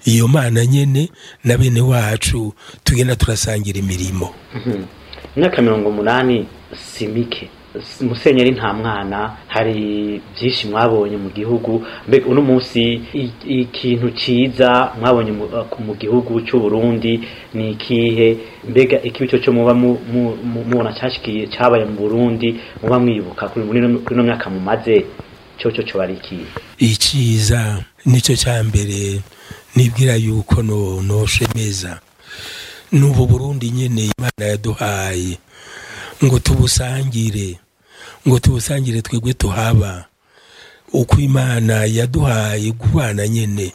iyo mana nyene na bene wacu tugenda turasangira imirimo imyaka mirongo umunani si mike musenyeri nta mwana hari byinshi mwabonye mu gihugu mbega uno munsi i- ikintu ciza mwabonye mu- uh, mu gihugu cy'u Burundi ni ikihe mbega ikibi cyo cyo muba mu- mu- mu- mubona cyashikiye cyabaye mu Burundi muba mwibuka kuri muri ino- kuri ino myaka mumaze cyo cyo cyo ari ikihe iciza nicyo cya mbere nibwira yuko no noshemeza n'ubu burundi nyene imana yaduhaye ngo tubusangire ngo tubusangire twebwe tuhaba uko imana yaduhaye kubana nyene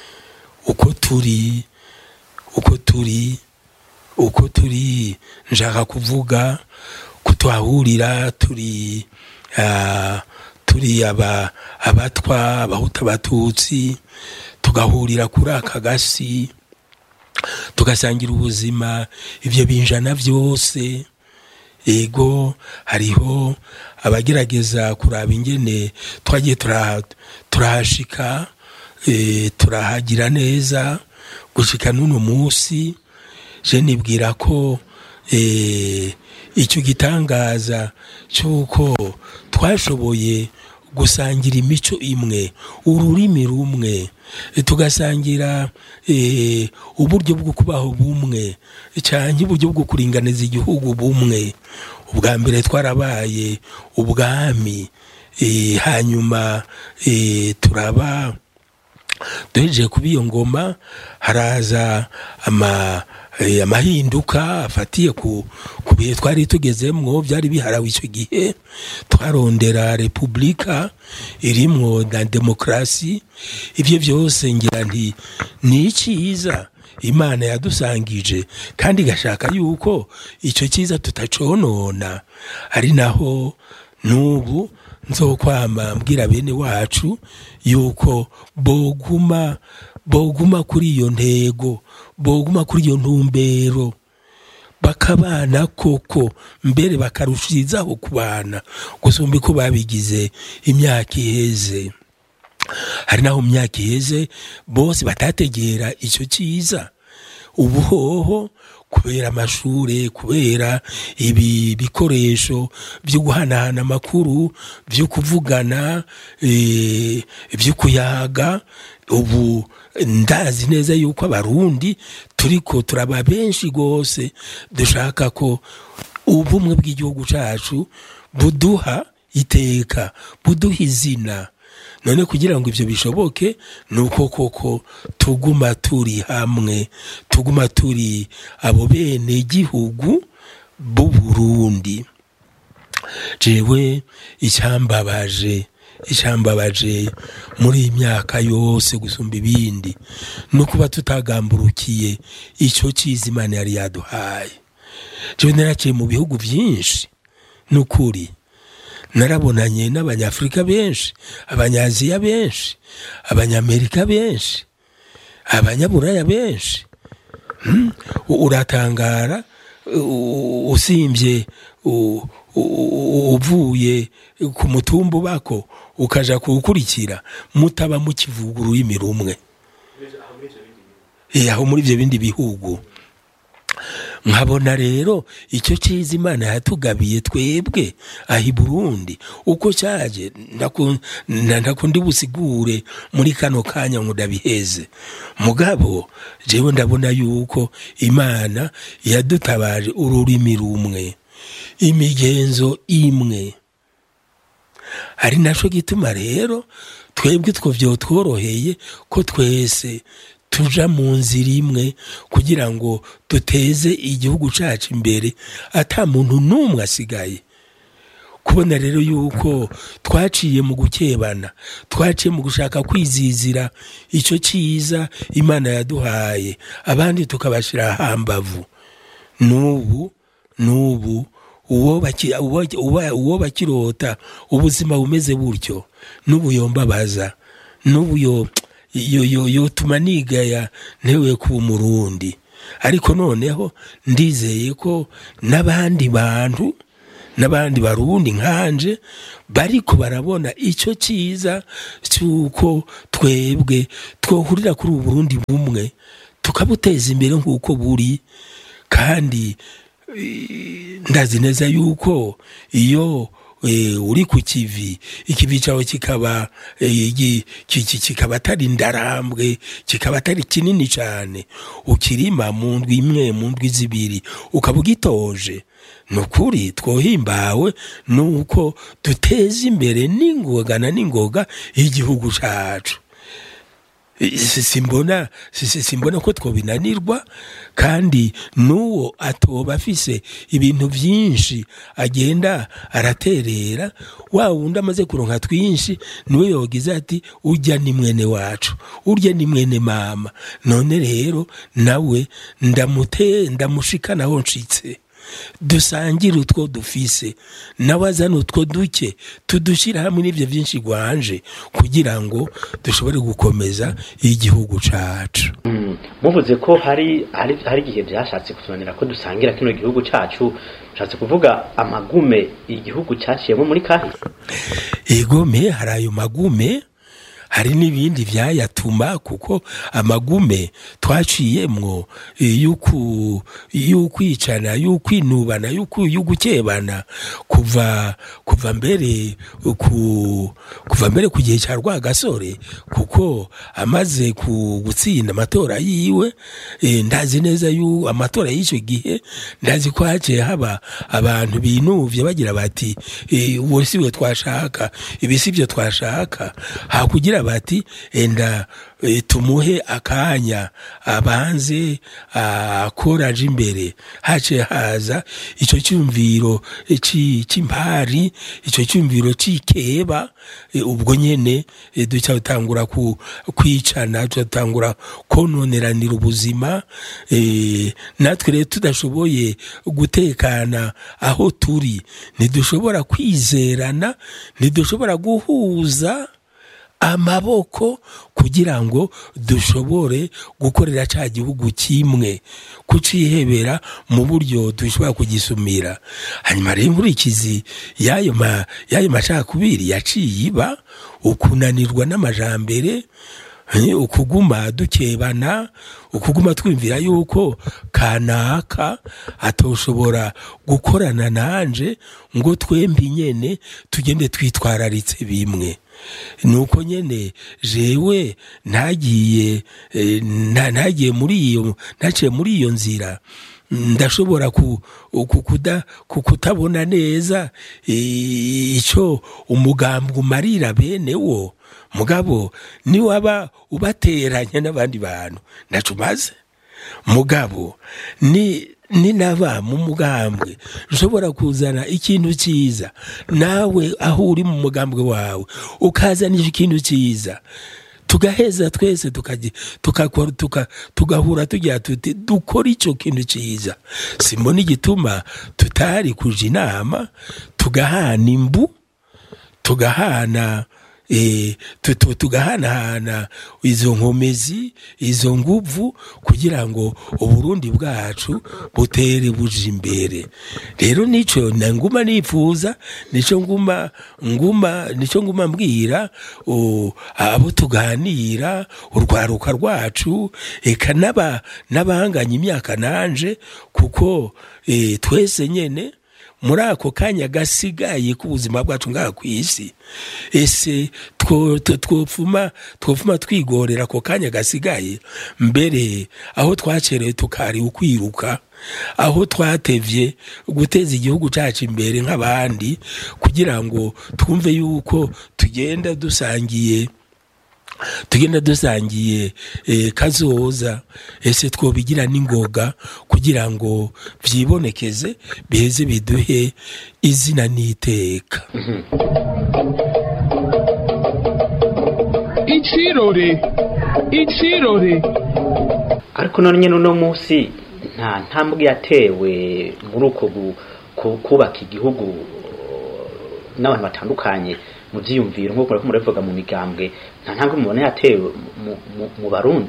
uko turi uko turi uko turi nshaka kuvuga kutuhahurira turi ah, turi aba abatwa abahuta abatutsi tugahurira kuri aka gasi tugasangira ubuzima ibyo binjana byose ego hariho abagerageza kuraba ingene twagiye tura- turahashika eh, turahagira neza gushika n'uno munsi je nibwira ko eh, icyo gitangaza cy'uko twashoboye gusangira imico imwe ururimi rumwe eh, tugasangira eh, uburyo bwo kubaho bumwe cyangwa uburyo bwo kuringaniza igihugu bumwe ubwa mbere twarabaye ubwami eh, hanyuma eh, turaba duhejeje kuba iyo ngoma haraza ama eh, amahinduka afatiye ku ku bihe twari tugezemwo byari biharawe icyo gihe twarondera repubulika irimwo na demokarasi ibyo byose ngira nti ni icyiza imana yadusangije kandi igashaka yuko icyo cyiza tutaconona ari naho n'ubu nzokwama mbwira bene wacu yuko boguma boguma kuri iyo ntego boguma kuri iyo ntumbero bakabana koko mbere bakarushirizaho kubana gusumba uko babigize imyaka iheze hari naho mu myaka iheze bose batategera icyo cyiza ubu hoho kubera amashure kubera ibi bikoresho byo guhanahana amakuru byo kuvugana eh, byo kuyaga ubu ndazi neza yuko abarundi turiko turaba benshi rwose dushaka ko ubumwe bw'igihugu cacu buduha iteka buduha izina none kugira ngo ibyo bishoboke ni uko koko tuguma turi hamwe tuguma turi abo bene gihugu b'u Burundi jewe icyambabaje icyambabaje muri iyi myaka yose gusumba ibindi no kuba tutagamburukiye icyo cyiza imana yari yaduhaye jewe naraciye mu bihugu byinshi ni ukuri narabonanye n'abanyafurika benshi abanyaziya benshi abanyamerika benshi abanyaburaya benshi Hmm? U- uratangara u- usimbye u- u- uvuye ku mutumba ubako ukaja kuwukurikira mutaba mukivuga ururimi rumwe Eh, aho muri ibyo bindi bihugu nkabona rero icyo cyiza imana yatugabiye twebwe aha i burundi uko cyaje ndaku- nda- ndakundi busigure muri kano kanya ngo ndabiheze mugabo jewe ndabona yuko imana yadutabaje ururimi rumwe imigenzo imwe ari naco gituma rero twebwe two vyotworoheye ko twese tuja mu nzira imwe kugira ngo duteze igihugu cacu imbere ata muntu n'umwe asigaye kubona rero yuko twaciye mu gukebana twaciye mu gushaka kwizizira icyo cyiza imana yaduhaye abandi tukabashyira hambavu n'ubu n'ubu uwo baki- uwo- uwo- uwo bakirota ubuzima bumeze butyo n'ubu yombabaza n'ubu yo- yo- yo- yotuma nigaya ntewe kuba umurundi ariko noneho ndizeye ko n'abandi bantu n'abandi barundi nkanje bariko barabona icyo cyiza cy'uko twebwe twohurira kuri ubu burundi bumwe tukabuteza imbere nk'uko buri kandi eh, ndazi neza yuko iyo eh, uri ku kivi ikivi cyawe kikaba eh, gi- ki- ki- kikaba atari ndarambwe kikaba atari kinini cyane ukirima mu ndwi imwe mu ndwi zibiri ukaba ugitoje ni ukuri twohimbawe nuko duteza imbere n'ingoga na n'ingoga y'igihugu cyacu Si- simbona si- si- simbona ko twobinanirwa kandi n'uwo atoba afise ibintu byinshi agenda araterera wa wundi amaze kuronka twinshi niwe yogize ati urya ni mwene wacu urya ni mwene mama none rero nawe ndamute ndamushikana aho nshitse dusangire utwo dufise nawe azana utwo duke tudushyira hamwe n'ibyo byinshi rwanje kugira ngo dushobore gukomeza igihugu cacu Mm, muvuze ko hari hari hari igihe byashatse kutunanira ko dusangira kino gihugu cacu nshatse kuvuga amagume igihugu caciyemo muri kahise egome hari ayo magume hari n'ibindi byayatuma kuko amagume twaciyemwo eh, y'uku- y'ukwicana y'ukwinubana y'uku- y'ugukebana kuva kuva mbere ku kuva mbere ku gihe cya rwagasore kuko amaze ku gutsinda amatora yiwe eh, ndazi neza yu amatora y'icyo gihe ndazi ko haciye haba abantu binuvye bagira bati eh, uwo si we twashaka ibi si byo twashaka hakugira bati enda eh, tumuhe akanya abanze akoraje imbere haciye haza icyo cyumviro eh, ci- c'impari icyo cyumviro c'ikeba eh, ubwo nyene eh, duca dutangura ku- kwicana duca dutangura kononeranira ubuzima eh, natwe rero tudashoboye gutekana aho turi ntidushobora kwizerana ntidushobora guhuza amaboko kugira ngo dushobore gukorera cya gihugu kimwe kucihebera mu buryo dushobora kugisumira hanyuma rero inkurikizi y'ayo ma- y'ayo macakubiri yaciye iba ukunanirwa n'amajambere eh, ukuguma dukebana ukuguma twumvira yuko kanaka atoshobora gukorana nanje ngo twembi nyene tugende twitwararitse bimwe nuko nyene jewe ntagiye eh, nta- ntagiye muri iyo ntaciye muri iyo nzira ndashobora ku, ku, kuda, ku kutabona neza eh, ico umugambwe umarira bene wo mugabo ni waba ubateranya n'abandi bantu ntaco umaze mugabo ni ni naba mu mugambwe ushobora kuzana ikintu cyiza nawe aho uri mu mugambwe wawe ukazanisha ikintu cyiza tugaheza twese tukaji- tukakora- tuka- tugahura tugira tuti dukora icyo kintu cyiza simbona igituma tutari kuja inama tugahana imbu tugahana eh, tu- tu- tugahanahana izo nkomezi izo nguvu kugira ngo uburundi bwacu butere buja imbere rero nico na nguma nifuza nico nguma nguma nico nguma mbwira o, abo tuganira urwaruka rwacu eka n'aba n'abanganya imyaka nanje kuko eh, twese nyene muri ako kanya gasigaye k'ubuzima bwacu ngaha ku isi ese two- two- twopfuma twopfuma twigorera ako kanya gasigaye mbere aho twacerewe tukari ukwiruka aho twatevye guteza igihugu cacu imbere nk'abandi kugira ngo twumve yuko tugenda dusangiye tugenda dusangiye eh, kazoza ese twobigira n'ingoga kugira ngo vyibonekeze biheze biduhe izina n'iteka Icirore. Icirore. ariko none nyine uno munsi nta ntambwe yatewe muri uko gu- ku- kubaka igihugu uh, n'abantu batandukanye mu vyiyumviro nk'uko muriko murabivuga mu migambwe nta ntambwe mubona yatewe mu- mu- mu barundi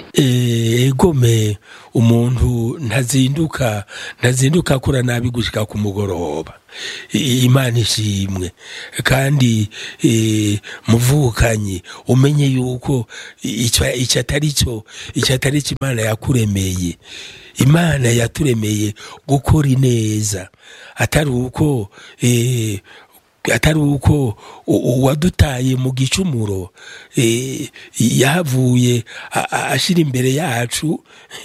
egome umuntu ntazinduka ntazinduka akora nabi gushika ku mugoroba I- imana ishimwe kandi eh, muvukanyi umenye yuko icyo icyo atari cyo icyo atari cyo imana yakuremeye imana yaturemeye gukora ineza atari uko eh, atari uko u- uwadutaye mu gicumuro eh, yahavuye a- a- ashira imbere yacu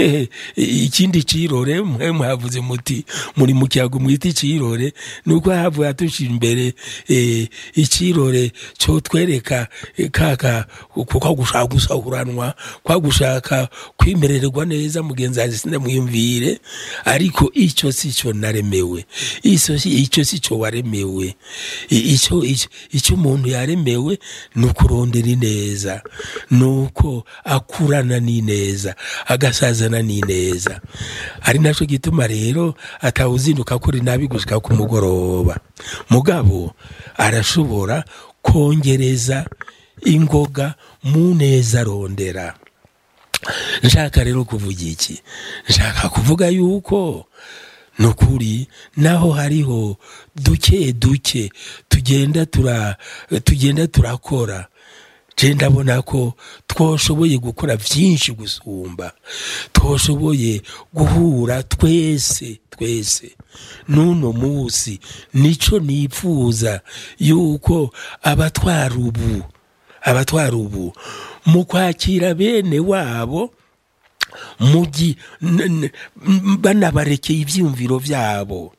ikindi cirore mwe mwavuze muti muri mu kiyago mwita icirore nuko yahavuye atushira imbere eh, icirore cyo twereka eh, kaka kwa gushaka gusahuranwa kwa gushaka kwimererwa neza mugenzi wanjye sindamwiyumvire ariko icyo si cyo naremewe icyo si icyo si cyo waremewe I- icyo icyo icyo umuntu yaremewe ni ukurondera ineza ni uko akurana n'ineza agasazana n'ineza ari nacyo gituma rero atawuzinduka akora inabi gushika ku mugoroba mugabo arashobora kongereza ingoga mu neza arondera nshaka rero kuvuga iki nshaka kuvuga yuko ni ukuri naho hariho duke duke tugenda tura tugenda turakora je ndabona ko twoshoboye gukora byinshi gusumba twoshoboye guhura twese twese n'uno munsi nico nipfuza yuko abatwara ubu abatwara ubu mu kwakira bene wabo mugi n- n- m- banabarekeye ivyiyumviro vyabo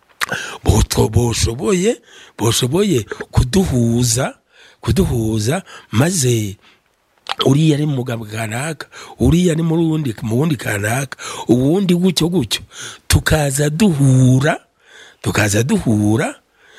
botwo boshoboye boshoboye kuduhuza kuduhuza maze uriya ari mu mugabo kanaka uriya ni muri wundi mu wundi kanaka uwundi gutyo gutyo tukaza duhura tukaza duhura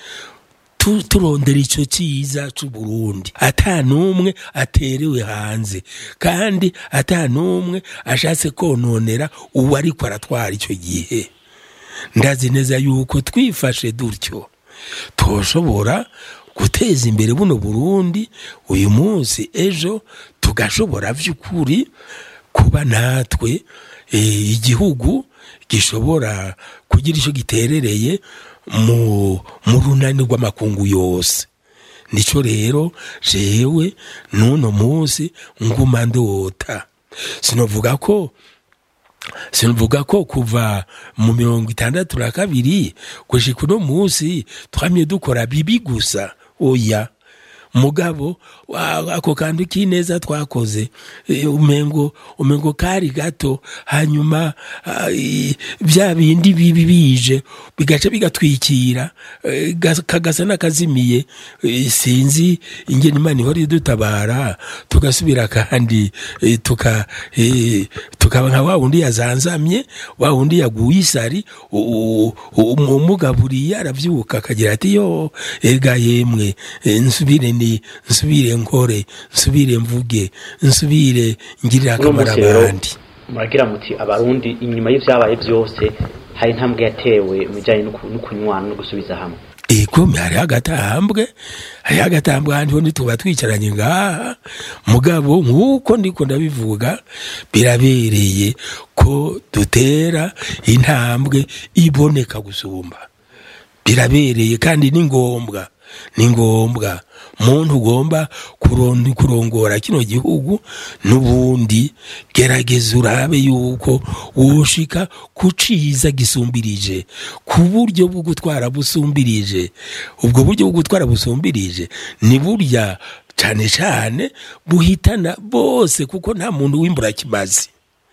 tu- turondera icyo cyiza c'uburundi ata n'umwe aterewe hanze kandi ata n'umwe ashatse kononera uwo ariko aratwara icyo gihe ndazi neza yuko twifashe dutyo twoshobora guteza imbere buno burundi uyu munsi ejo tugashobora by'ukuri kuba natwe eh, igihugu gishobora kugira icyo giterereye mu mu runani rw'amakungu yose nico rero jewe n'uno munsi nguma ndota sinovuga ko sinavuga ko kuva mu mirongo itandatu na kabiri gushika uno munsi twamye dukora bibi gusa oya mugabo wa- ako kantu k'ineza twakoze eh, umengo umengo kari gato hanyuma ah, i- bya bindi bibi bije bigaca bigatwikira eh, gas- kagasa n'akazimiye eh, sinzi ingene imana ihora idutabara tugasubira kandi eh, tuka eh, tukaba nka wa wundi yazanzamye wa wundi yaguye isari u- u- u- umugaburiye aravyuka akagira ati yo ega yemwe eh, nsubire ni nsubire nkore nsubire mvuge nsubire ngirira uno akamaro munsi rero abandi muragira muti abarundi inyuma y'ivyabaye byose hari intambwe yatewe mu bijyanye no ku- no kunywana no gusubiza hamwe ego hariho agatambwe hariho agatambwe ahandi ho ntituba twicaranye ngaha mugabo nk'uko ndiko ndabivuga birabereye ko dutera intambwe iboneka gusumba birabereye kandi ni ngombwa ni ngombwa muntu ugomba kuron- kurongora kino gihugu n'ubundi gerageza urabe yuko woshika ku ciza gisumbirije ku buryo bwo gutwara busumbirije ubwo buryo bwo gutwara busumbirije ni burya cane cane buhitana bose kuko nta muntu w'imbura kimazi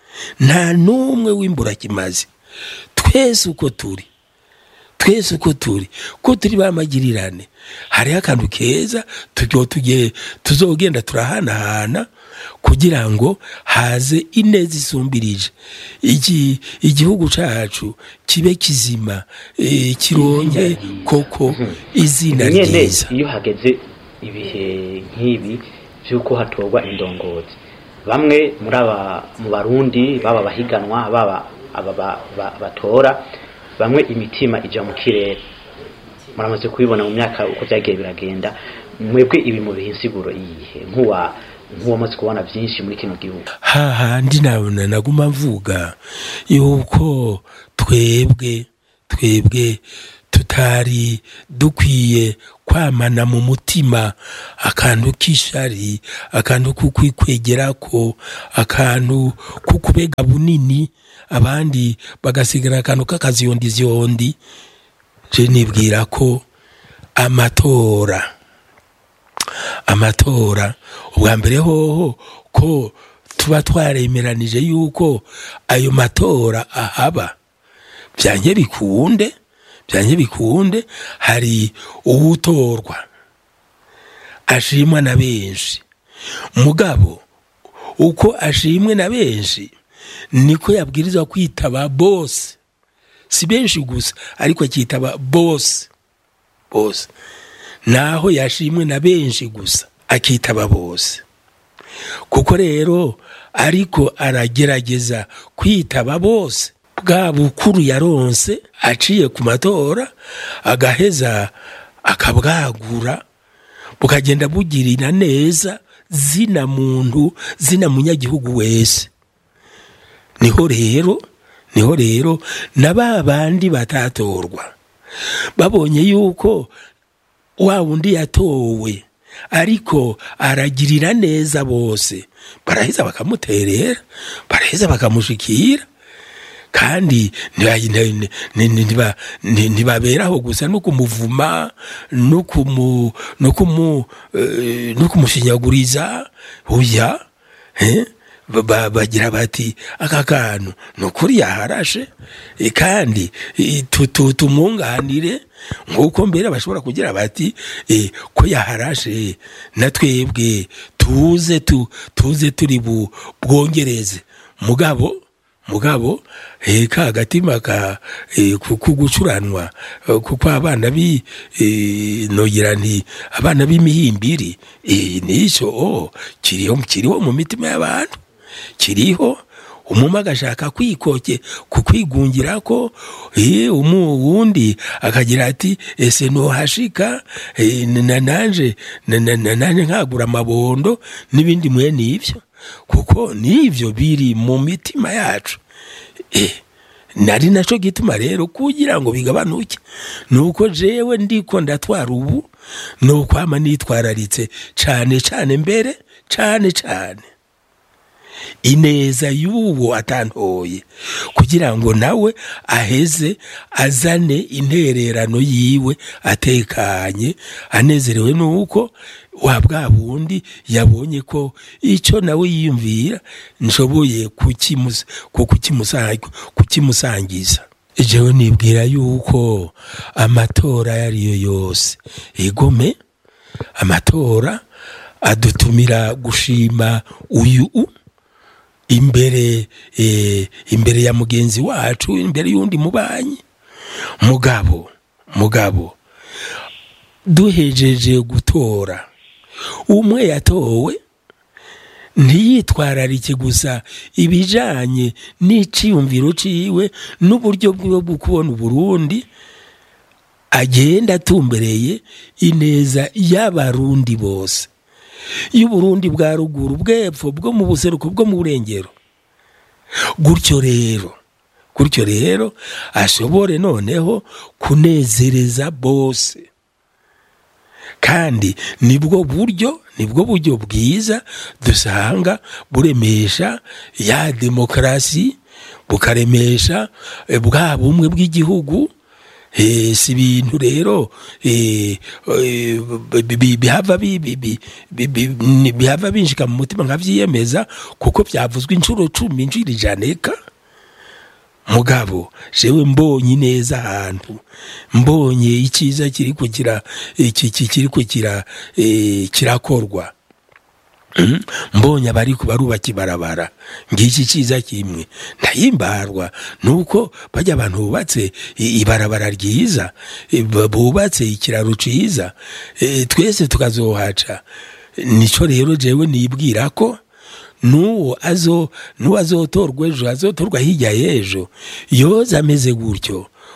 nta n'umwe w'imbura kimazi twese uko turi twese uko turi ko turi bamagirirane hariho akantu keza tujyo tujye tuzogenda turahanahana kugira ngo haze ineza isumbirije iki igihugu cacu kibe kizima eh, kironke koko izina nyene ryiza iyo hageze ibihe nk'ibi by'uko hatorwa indongozi bamwe muri aba mu barundi baba bahiganwa baba aba ba- ba- batora bamwe imitima ija mu kirere muramaze kubibona mu myaka uko byagiye biragenda mwebwe ibi mu bihe insiguro yihe nk'uwa nk'uwamaze kubona byinshi muri kino gihugu hahandi nabona naguma mvuga yuko twebwe twebwe tutari dukwiye kwamana mu mutima akantu k'ishari akantu kukwikwegerako akantu kukubega bunini abandi bagasigara akantu k'akaziyondizyondi je nibwira ko amatora amatora ubwa mbere hoho ko tuba twaremeranije yuko ayo matora ahaba byanke bikunde byanke bikunde hari uwutorwa ashimwa na benshi mugabo uko ashimwe na benshi niko yabwirizwa kwitaba bose si benshi gusa ariko akitaba bose bose naho yashimwe na benshi gusa akitaba bose kuko rero ariko aragerageza kwitaba bose bwa bukuru yaronse aciye ku matora agaheza akabwagura bukagenda bugirira neza zina muntu zina munyagihugu wese niho rero niho rero na ba bandi batatorwa babonye yuko wa wundi yatowe ariko aragirira neza bose baraheza bakamuterera baraheza bakamushikira kandi ntibaberaho gusa no kumuvuma no kumushinyaguriza oya bagira bati aka kantu ni ukuri yaharashe kandi tumwunganire nk'uko mbere bashobora kugira bati ko yaharashe na twebwe tuze tuze turi bwongereze mugabo mugabo ka agatima kugucuranwa kuko abana bi nogira nti abana b'imihimbiri nicyo kiriho kiriho mu mitima y'abantu kiriho umuma agashaka kwikoke kukwigungira ko wundi akagira ati ese ntuhashika nanje nanje nkagura amabondo n'ibindi mwe n'ibyo kuko n'ibyo biri mu mitima yacu nari nacyo gituma rero kugira ngo bigabanuke ni uko jewe ndiko ndatwara ubu ni ukwama nitwararitse cyane cyane mbere cyane cyane ineza y'uwo atantoye kugira ngo nawe aheze azane intererano yiwe atekanye anezerewe nuko wa bwa bundi yabonye ko icyo nawe yiyumvira nshoboye kukimusangiza jewe nibwira yuko amatora ayo ariyo yose igome amatora adutumira gushima uyu imbere imbere ya mugenzi wacu imbere y'undi mubanyi mugabo mugabo duhejeje gutora umwe yatowe ntiyitwararike gusa ibijanye n'iciyumviro ciwe n'uburyo bwiwe bwo kubona uburundi agenda atumbereye ineza y'abarundi bose y'uburundi bwa ruguru bw'epfo bwo mu buseruko bwo mu burengero gutyo rero gutyo rero ashobore noneho kunezereza bose kandi nibwo buryo nibwo buryo bwiza dusanga buremesha ya demokarasi bukaremesha bwa bumwe bw'igihugu si ibintu rero bihava binjika mu mutima nkabyiyemeza kuko byavuzwe inshuro cumi inshuro ijaneka mugabo jewe mbonye neza ahantu mbonye icyiza kiri kugira kiri kugira kirakorwa mbonye abari barubaka ibarabara ngiki cyiza kimwe ndahimbarwa nuko bajya abantu bubatse ibarabara ryiza bubatse ikiraro cyiza twese tukazohaca nicyo rero jewe nibwira ko n'uwo azo n'uwo azotorwa ejo azotorwa hirya y'ejo yoza ameze gutyo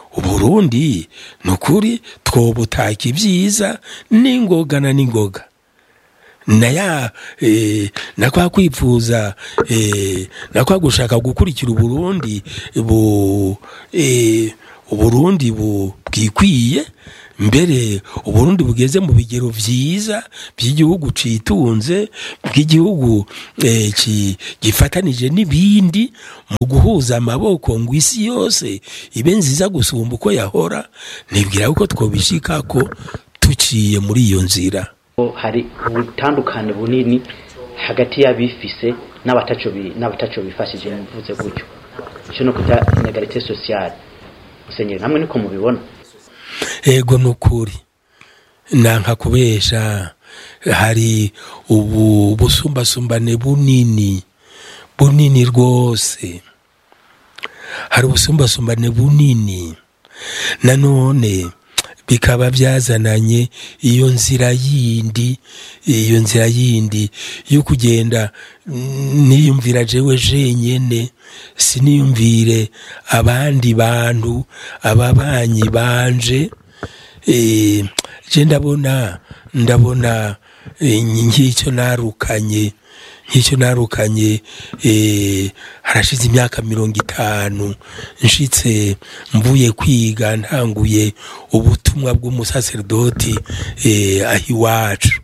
uburundi ni ukuri twobutaka ibyiza n'ingoga na n'ingoga na ya eh, na kwa kwipfuza eh, na kwa gushaka gukurikira uburundi bu eh, uburundi bu bwikwiye mbere uburundi bugeze mu bigero vyiza by'igihugu citunze bw'igihugu eh, ki- gifatanije n'ibindi mu guhuza amaboko ngo isi yose ibe nziza gusumba uko yahora nibwira ko twobishikako tuciye muri iyo nzira hari ubutandukane bunini hagati y'abifise n'abataco bi- n'abataco bifashije mvuze gutyo ico no kuta inegalite sociale musenyeri namwe niko mubibona ego nukuri nanka kubesha hari ubu busumbasumbane bunini bunini rwose hari ubusumbasumbane bunini nanone bikaba byazananye iyo nzira yindi iyo nzira yindi yo kugenda mm, niyumvira jewe jenyene siniyumvire abandi bantu ababanyi banje eh, je ndabona ndabona eh, nk'icyo narukanye nk'icyo narukanye eh, harashize imyaka mirongo itanu nshitse mvuye kwiga ntanguye ubutumwa bw'umusaserdoti eh, aho iwacu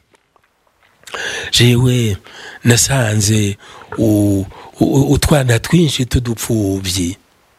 jewe nasanze u- u- utwana twinshi tudupfuvyi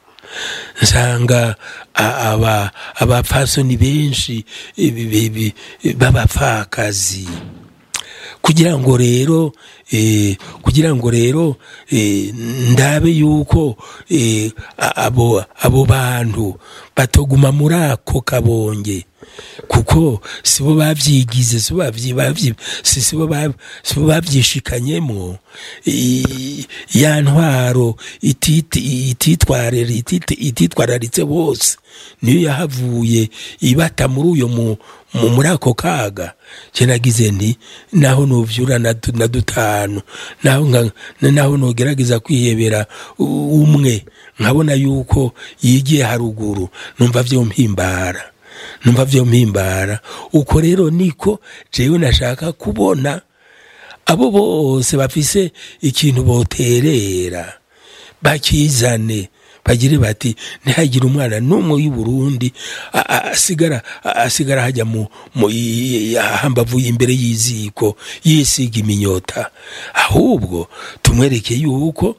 nsanga a- aba abapfasoni benshi eh, bi- bi- bi- b'abapfakazi kugira ngo rero eh, kugira ngo rero eh, ndabe yuko eh, a- abo abo bantu batoguma muri ako kabonge kuko sibo bavyigize sibo bavyi bavyi si- sibo ba- sibo bavyishikanyemo I- ya ntwaro ititi- ititwarira ititi- ititwararitse bose niyo yahavuye ibata muri uyo mu mu- muri ako kaga je nagize nti naho novyura na du- na dutanu naho nka- naho nogerageza kwihebera u- umwe nkabona yuko yigiye haruguru numva vyo mpimbara numva vyo mpimbara uko rero niko jewe nashaka kubona abo bose bafise ikintu boterera bakizane bagire bati ntihagire umwana n'umwe w'i Burundi a- a- asigara a- asigara hajya mu mu i- i- hambavu imbere y'iziko yisiga iminyota ahubwo tumwereke yuko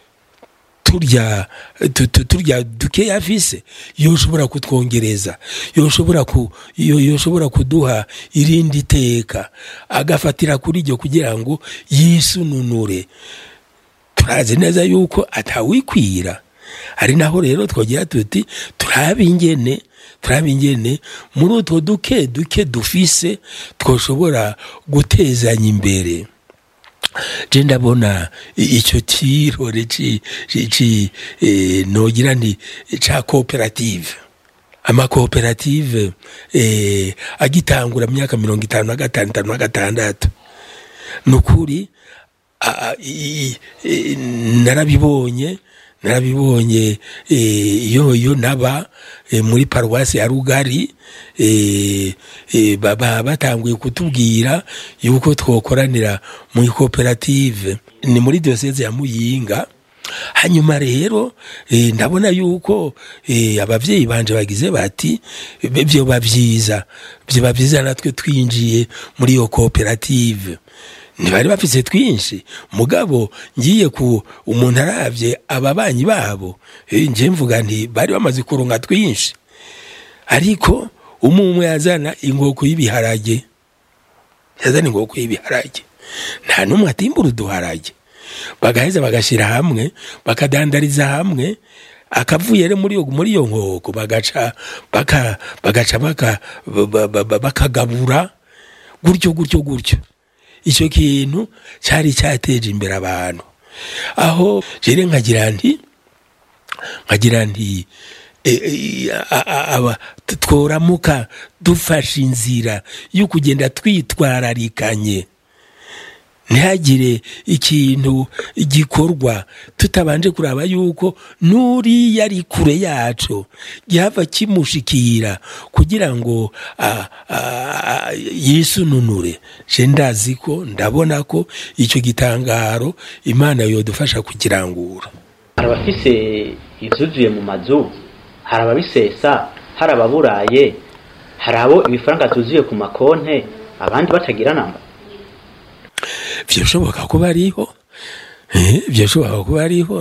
turya tu- tu- turya dukeya afise yoshobora kutwongereza yoshobora ku yo- yoshobora kuduha irindi teka agafatira kuri ryo kugira ngo yisununure turazi neza yuko atawikwira ari naho rero twogira tuti turabe ingene turabe ingene muri utwo duke duke dufise twoshobora gutezanya imbere je ndabona i- ico cirore ci ci- ci eh, nogira nti ca cooperative amakoperative eh, agitangura mu myaka mirongo itanu na gatanu itanu na gatandatu nukuri a- a- i- i- narabibonye narabibonye eh, iyo iyo naba eh, muri paruwasi ya rugari eh, eh, baba batanguye kutubwira yuko twokoranira muri koperative ni muri diyoseze ya muyinga hanyuma rero eh, ndabona yuko eh, abavyeyi banje bagize bati "Be- vyoba vyiza vyoba vyiza natwe twinjiye muri iyo koperative ntibari bafise twinshi mugabo ngiye ku umuntu aravye ababanyi babo eh, nje mvuga nti bari bamaze kuronka twinshi ariko umwe umwe yazana inkoko y'ibiharage yazana inkoko y'ibiharage nta n'umwe atimbura uduharage bagaheza bagashyira hamwe bakadandariza hamwe akavuye rero muri iyo muri iyo nkoko bagaca baka bagaca baka ba- ba- ba- bakagabura gutyo gutyo gutyo icyo kintu cyari cyateje imbere abantu aho jere nkagira nti nkagira nti e, e, a- a- aba t- tworamuka dufashe inzira yo kugenda twitwararikanye ntihagire ikintu gikorwa tutabanje kuraba yuko n'uriya ari kure yacu gihava kimushikira kugira ngo a- a- a- yisununure je ndazi ko ndabona ko icyo gitangaro imana yodufasha kukirangura hari abafise ivyuzuye mu mazu hari ababisesa hari ababuraye hari abo ibifaranga tuzuye ku makonte abandi batagira namba vyoshoboka kuba ariho Eh, vyoshoboka kuba ariho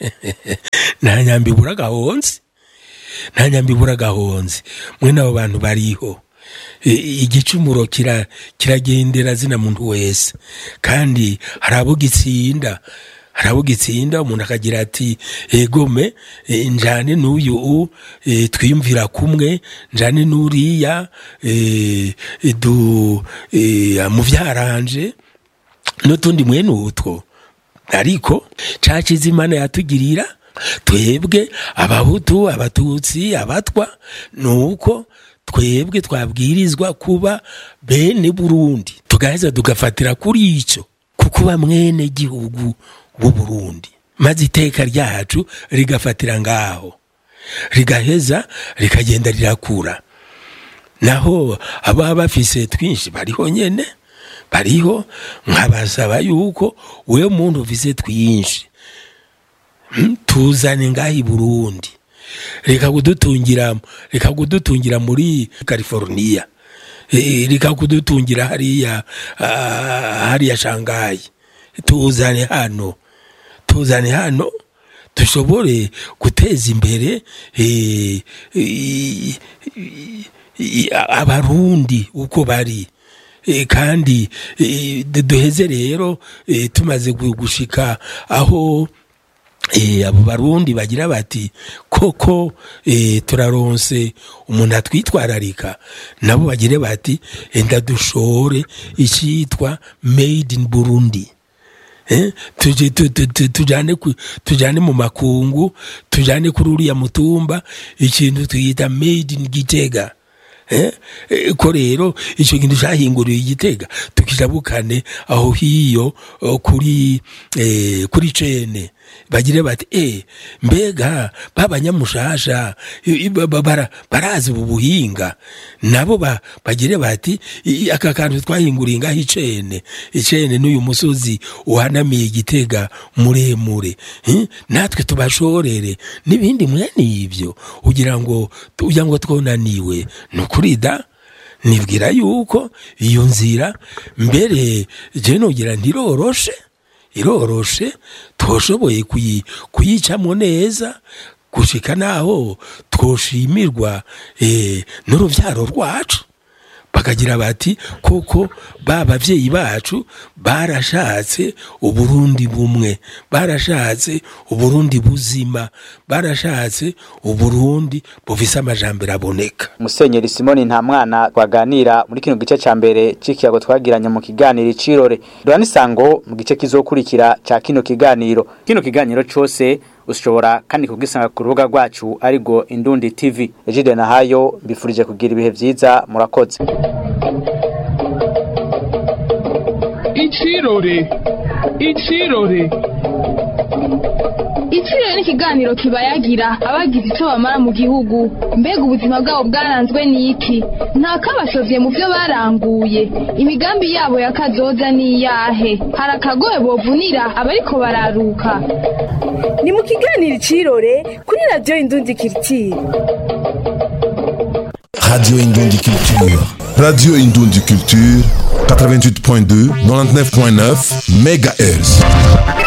nta nyambi ibura gahonzi nta nyambi ibura gahonzi mwene abo bantu bariho I- igicumuro kira kiragendera zina muntu wese kandi hari abo gitsinda hari abo gitsinda umuntu akagira ati egome eh, njane n'uyu u, eh, twiyumvira kumwe njane n'uriya eh, du eh, muvyaranje n'utundi mwene utwo ariko caciza imana yatugirira twebwe abahutu abatutsi abatwa nuko twebwe twabwirizwa kuba bene burundi tugaheza tugafatira kuri ico kukuba mwene gihugu w'u burundi maze iteka ryacu rigafatira ngaho rigaheza rikagenda rirakura naho ababa bafise twinshi bariho nyene bariho nkabasaba yuko we muntu ufise twinshi mm, tuzane ngaha i burundi reka kudutungira reka kudutungira muri california Eh, reka kudutungira hariya ah, hariya shangayi tuzane hano tuzane hano dushobore guteza imbere eh, i- i- i- abarundi uko bari Eh, kandi eh, du- duheze rero eh, tumaze gu- gushika aho eh, abo barundi bagira bati koko eh, turaronse umuntu atwitwararika nabo bagire bati enda dushore icitwa made in burundi Eh, tuje- tu- tu- tu- tujane ku- tujane mu makungu tujane kuri uriya mutumba ikintu twita made in gitega Eh, eh, ko rero icyo kintu cyahinguriwe igitega tukijabukane aho hiyo oh, kuri eh, kuri cene bagire bati eh mbega babanyamushasha i- i- ba- ba- bara- barazi ubu buhinga nabo ba- bagire bati i- i- aka kantu twahinguriye ngaho icene icene n'uyu musozi uhanamiye igitega muremure eh, natwe tubashorere n'ibindi mwene ibyo ugira ngo ugira ngo twonaniwe ni ukuri da nibwira yuko iyo nzira mbere je nogira ntiroroshe iroroshe twoshoboye kuyi- kuyicamo neza gushika naho twoshimirwa eh, n'uruvyaro rwacu bakagira bati koko ba bavyeyi bacu barashatse uburundi bumwe barashatse uburundi buzima barashatse uburundi bufise amajambere aboneka musenyeri simoni nta mwana twaganira muri kino gice ca mbere c'ikiyago twagiranye mu kiganiro icirore duhana isango mu gice kizokurikira ca kino kiganiro kino kiganiro cose ushobora kandi kugisanga ku rubuga rwacu arirwo indundi tv ejide nahayo mbifurije kugira ibihe vyiza murakoze Icirore. Icirore. Iciro ni ikiganiro kibayagira abagize icyo bamara mu gihugu mbega ubuzima bwabo bwaranzwe n'iki nta kabashovye mu byo baranguye imigambi yabo ya kazoza ni iyahe hari akagoye bovunira abariko bararuka ni mu kiganiro icirore kuri radiyo indundi kiritiri Radio Indundi Culture. Radio Indundi Culture, 88.2, 99.9 MHz.